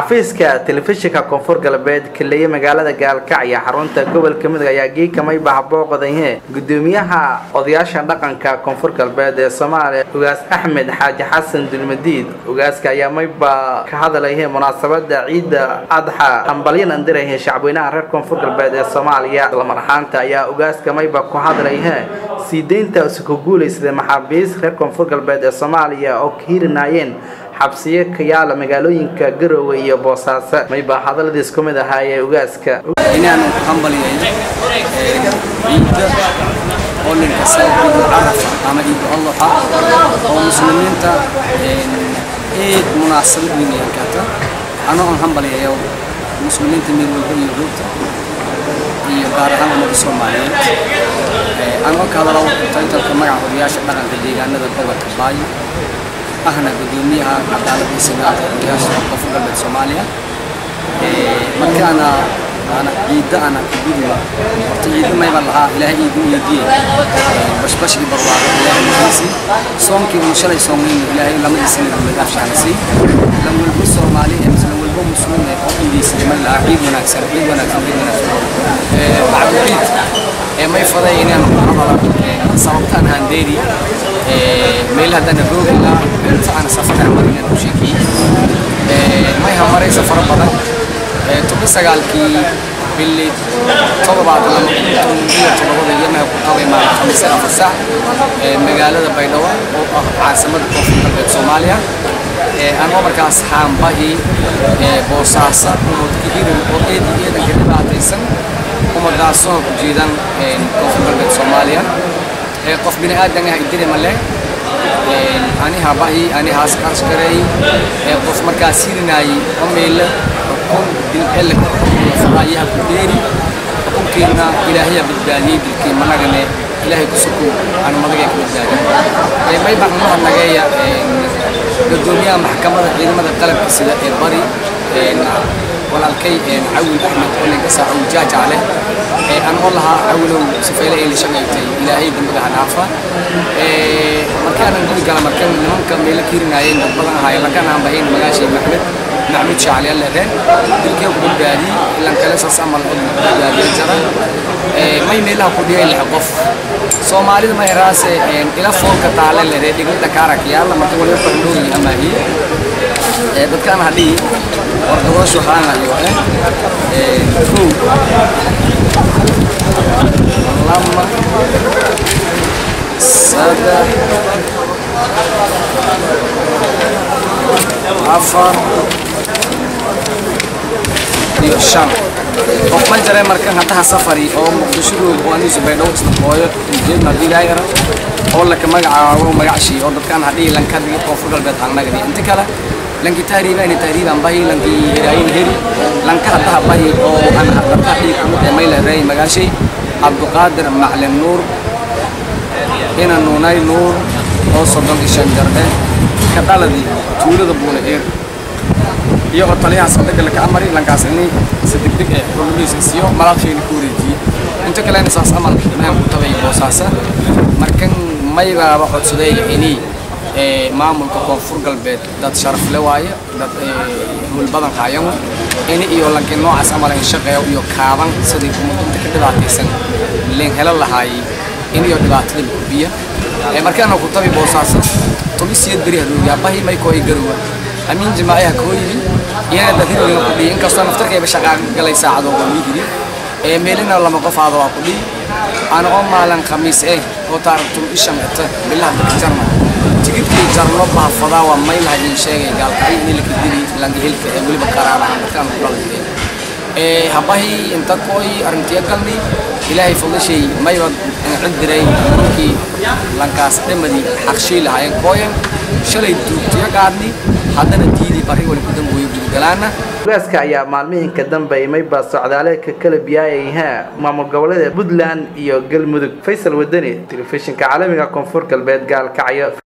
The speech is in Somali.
xafiiska telefishinka koonfur galbeed kaleeye magaalada gaalkacyo xarunta gobolka mudug ayaa geekamay bahbooqdaye gudoomiyaha odayaasha dhaqanka koonfur galbeed ee soomaaliya ugaas axmed xaaji xasan dulmadiid ugaaska ayaa mayba ka hadlaye munaasabada ciidda adxa hambalyan andirahe shacweynaha reer koonfur galbeed ee soomaaliya lamar ahaanta ayaa ugaaska mayba ku hadlaye sii deynta isku guulaysada maxaabiis reer koonfur galbeed ee soomaaliya oo ka hirinaayeen xabsiyo ka yaala magaalooyinka garowe iyo boosaaso mayba hadaladiis ku mid ahaayee ugaaska inaanu hambalyayn ciidda oo linkasta ciidu carafa ama ciidu allaxa oo muslimiinta eed munaasabad weyn ay karta anoo aan hambalyayo muslimiinta meel walba iyo ruugta iyo gaar ahaan ummadda soomaaliyeed anoo ka hadala taytalka magaca odayaasha dhaqanka deegaanada gobolka baayo ahna gudoomiyaha cadaaladda sinaada odayaasha koonfur galbeed soomaaliya markaana ana ciidda ana kugudiba horta ciidda mayba lahaa ilaahay iigu iidiye bashbashkii barwaaqo ilaahay idiisi soonkii uu shalay soomeyno ilaahay lamadiisina duladaafshaanasay lan walbo soomaali ee mise lan walbo muslim ee oo iideysaday may lahaa ciid wanaagsan ciid wanaagsan ciid wanaagsan bacdu ciid ee may faday inaan hadala sababtaan handeeri meel haddana roogi lahaa inta aan safar amar inaan u sheekiyey may hamaray safaro badan toban sagaalkii bili todobaad lama iyo todobada yamaha ku qabay maalin khamiis afar saac magaalada baydhabo oo ah caasimada koonfur galbeed soomaaliya anoo markaas xaambahii boosaasa ummadka hirin oo eedii eedanka dhibaataysan ummadaasoo ku jeedan koonfur galbeed soomaaliya qof bini aadan ah idiri male ani habahi ani haas askaray qof markaas hirinaayay oo meela xukun dilcelle fadaayaha ku dheeri xukunkiina ilaahaya badbaadiyey dilkii managane ilaahay ku suku aan madagay ka badbaadin may baan uma hadnageeya gudoomiyaha maxkamadda ciidamada qalabka sida ee bari walaalkay cawil axmed oo linkasa awjaaja leh anoo lahaa cawilow sifeyle ay la shaqaysay ilaahay dambiga hadhaafa markaanan gudi gala markan nimanka meelo kiirinaayeen dad badan ahaay lakan aan bahayn magaashay maxmed maxmud shaacali alle reen dilkee ku badbaadiyey ilan kale saas amal oo badbaadiya jara may meelaha ku dhigay lix qof soomaalida may raase ila foolka taale le ree dhiglada kaarak yaalla marka waliba bandhooyi amaahiye dadkaan hadhihi wardadooshu haanayo eh kow lama saddex afar iyo shan qof ma jare markan haddaha safari oo muqdishadooda oo aniisu baydhabo isla hooyo jeedna haddii ilaahayara oo laka magacaabo magacshii oo dadkaan hadhihi lanka hadigi koonfur galbeed aan nagani inta kale lanki tahriibani tahriiban bahi lanki hiraayin heri lanka haddaha bahi oo aan hadabka dhiig kumid ee mayla reey magaashay cabduqaadir maclin nuur ina nuunay nuur oo soddon iyo shan jarde ka dhaladii tuulada buule eer iyo oo taliyaha sadega laka amari lankaas ini si degdeg ee xululiis isiyo malaaqshayna ku wareejiyey inta kalena saas amal imaan ku tabay boosaasa markan maybaaba codsaday inii maamulka koonfur galbeed dad sharaf le waaye dad hulbadan haayan ini iyo lanki noocaas amal in shaqeeyo iyo kaaban sidii ummadinta ka dhibaataysan leen helo lahaayey in iyo dhibaatada gudbiya markaana ku tabi boosaaso tobisiyad beri hadoogaa bahi may koo garowa amiin jimaacaha koo yimi iyana dad hirigana ku dhihi inkastoo naftarkayba shaqaa galay saacadooda mii yiri meelina lama qof aado waa ku dhihi ana oo maalin khamiis eh oo taarikhtum ishan ita bilaha dadka jarma tigidkii jarno baafadaa waa maylaha idin sheegay gaalkacyo in la kadiri langahilka ee weliba qaraarahan dadkaan ku dhalay habahi inta kooy arrintiya galni ilaahay fadlashay mayba cid diray markii lankaas dhamadii xaqshii lahaayeen kooyan shalay duugtiya qaadni haddana diidii bari wali ku dambeeyo gudgalaana ugaaska ayaa maalmihinka dambe mayba socdaaleedka kala biyaayayhaa maamul goboleeda puntland iyo galmudug faysal wadani telefishinka caalamiga koonfur galbeed gaalkacyo